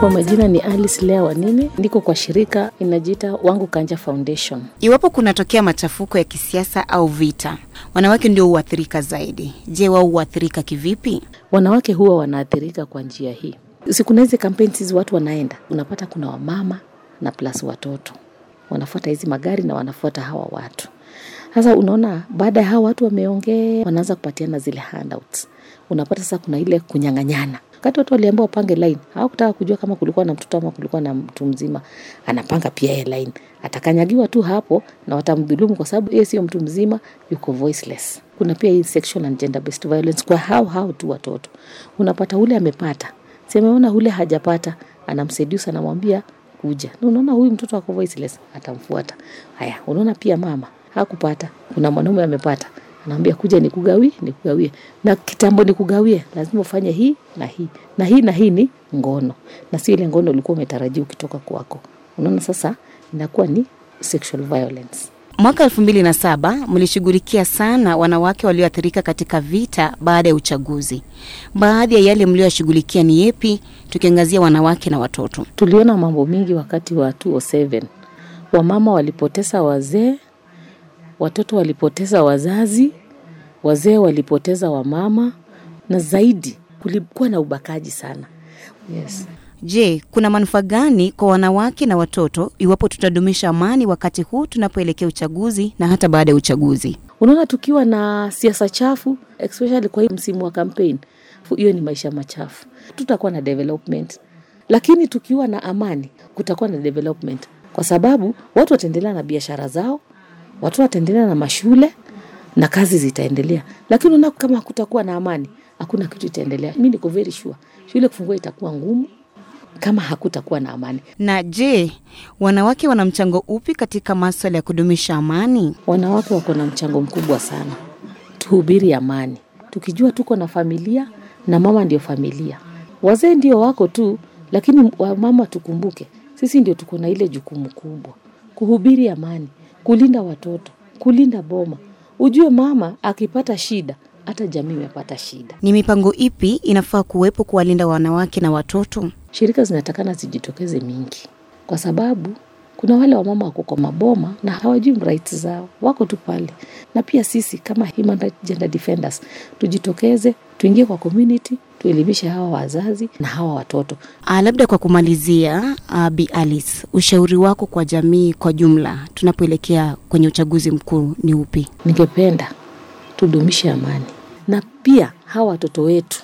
Kwa majina ni Alice Lea Wanini, niko kwa shirika inajiita Wangu Kanja Foundation. Iwapo kunatokea machafuko ya kisiasa au vita, wanawake ndio huathirika zaidi. Je, wao huathirika kivipi? Wanawake huwa wanaathirika kwa njia hii. Sikuna hizi campaigns hizi watu wanaenda, unapata kuna wamama na plus watoto wanafuata hizi magari na wanafuata hawa watu. Sasa unaona, baada ya hawa watu wameongea, wanaanza kupatiana zile handouts. Unapata sasa kuna ile kunyang'anyana. Wakati watu waliambiwa wapange line, hawakutaka kujua kama kulikuwa na mtoto ama kulikuwa na mtu mzima anapanga pia yeye line. Atakanyagiwa tu hapo na watamdhulumu kwa sababu yeye sio mtu mzima, yuko voiceless. Kuna pia hii sexual and gender based violence kwa hao hao tu watoto. Unapata ule amepata, si ameona ule hajapata, anamseduce anamwambia kuja. Na unaona huyu mtoto ako voiceless, atamfuata. Haya, unaona pia mama hakupata, kuna mwanaume amepata, anaambia kuja nikugawie, nikugawie. Na kitambo nikugawie, lazima ufanye hii na hii na hii na hii ni ngono, na sio ile ngono ulikuwa umetarajia ukitoka kwako. Unaona sasa inakuwa ni sexual violence. Mwaka elfu mbili na saba mlishughulikia sana wanawake walioathirika katika vita baada ya uchaguzi. Baadhi ya yale mlioyashughulikia ni yepi, tukiangazia wanawake na watoto? Tuliona mambo mingi wakati wa 207 wamama walipoteza wazee, watoto walipoteza wazazi, wazee walipoteza wamama, na zaidi kulikuwa na ubakaji sana. Yes. Je, kuna manufaa gani kwa wanawake na watoto iwapo tutadumisha amani wakati huu tunapoelekea uchaguzi na hata baada ya uchaguzi? Unaona, tukiwa na siasa chafu especially kwa hii msimu wa campaign, hiyo ni maisha machafu, tutakuwa na development. Lakini tukiwa na amani, kutakuwa na development, kwa sababu watu wataendelea na biashara zao, watu wataendelea na mashule na kazi zitaendelea. Lakini unaona, kama hakutakuwa na amani, hakuna kitu itaendelea. Mi niko very sure shule kufungua itakuwa ngumu kama hakutakuwa na amani. Na je, wanawake wana mchango upi katika maswala ya kudumisha amani? Wanawake wako na mchango mkubwa sana. Tuhubiri amani, tukijua tuko na familia na mama ndio familia. Wazee ndio wako tu, lakini wamama tukumbuke, sisi ndio tuko na ile jukumu kubwa, kuhubiri amani, kulinda watoto, kulinda boma. Ujue mama akipata shida, hata jamii imepata shida. Ni mipango ipi inafaa kuwepo kuwalinda wanawake na watoto? Shirika zinatakana zijitokeze mingi, kwa sababu kuna wale wamama wako kwa maboma na hawajui rights zao, wako tu pale. Na pia sisi kama human rights gender defenders tujitokeze, tuingie kwa community, tuelimishe hawa wazazi na hawa watoto. Ah, labda kwa kumalizia, uh, Bi Alice, ushauri wako kwa jamii kwa jumla tunapoelekea kwenye uchaguzi mkuu ni upi? Ningependa tudumishe amani, na pia hawa watoto wetu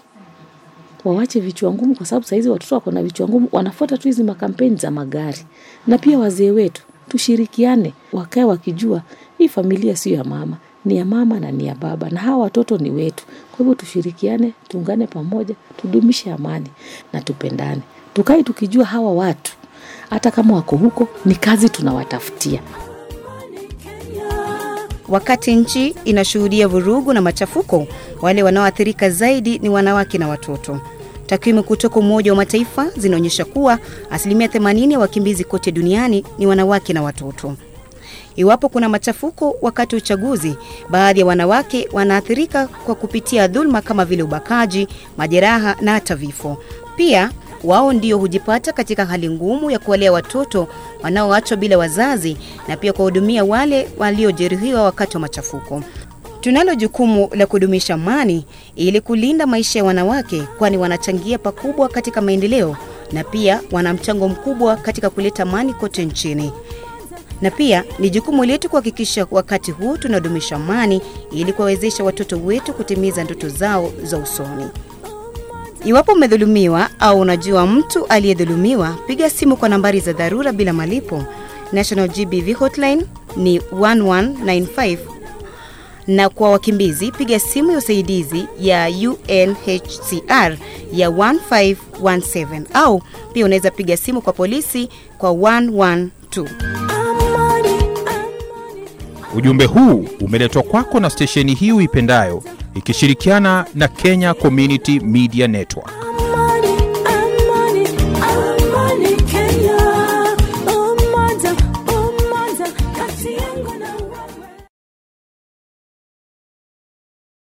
wawache vichwa ngumu, kwa sababu sahizi watoto wako na vichwa ngumu, wanafuata tu hizi makampeni za magari. Na pia wazee wetu tushirikiane, wakae wakijua hii familia sio ya mama, ni ya mama na ni ya baba, na hawa watoto ni wetu. Kwa hivyo tushirikiane, tuungane pamoja, tudumishe amani na tupendane, tukae tukijua hawa watu hata kama wako huko, ni kazi tunawatafutia. Wakati nchi inashuhudia vurugu na machafuko, wale wanaoathirika zaidi ni wanawake na watoto. Takwimu kutoka Umoja wa Mataifa zinaonyesha kuwa asilimia 80 ya wakimbizi kote duniani ni wanawake na watoto. Iwapo kuna machafuko wakati wa uchaguzi, baadhi ya wanawake wanaathirika kwa kupitia dhuluma kama vile ubakaji, majeraha na hata vifo. Pia wao ndio hujipata katika hali ngumu ya kuwalea watoto wanaoachwa bila wazazi na pia kuwahudumia wale waliojeruhiwa wakati wa machafuko. Tunalo jukumu la kudumisha amani ili kulinda maisha ya wanawake, kwani wanachangia pakubwa katika maendeleo na pia wana mchango mkubwa katika kuleta amani kote nchini. Na pia ni jukumu letu kuhakikisha wakati huu tunadumisha amani ili kuwawezesha watoto wetu kutimiza ndoto zao za usoni. Iwapo umedhulumiwa au unajua mtu aliyedhulumiwa, piga simu kwa nambari za dharura bila malipo. National GBV hotline ni 1195 na kwa wakimbizi piga simu ya usaidizi ya UNHCR ya 1517 au pia unaweza piga simu kwa polisi kwa 112. Ujumbe huu umeletwa kwako na stesheni hii uipendayo ikishirikiana na Kenya Community Media Network.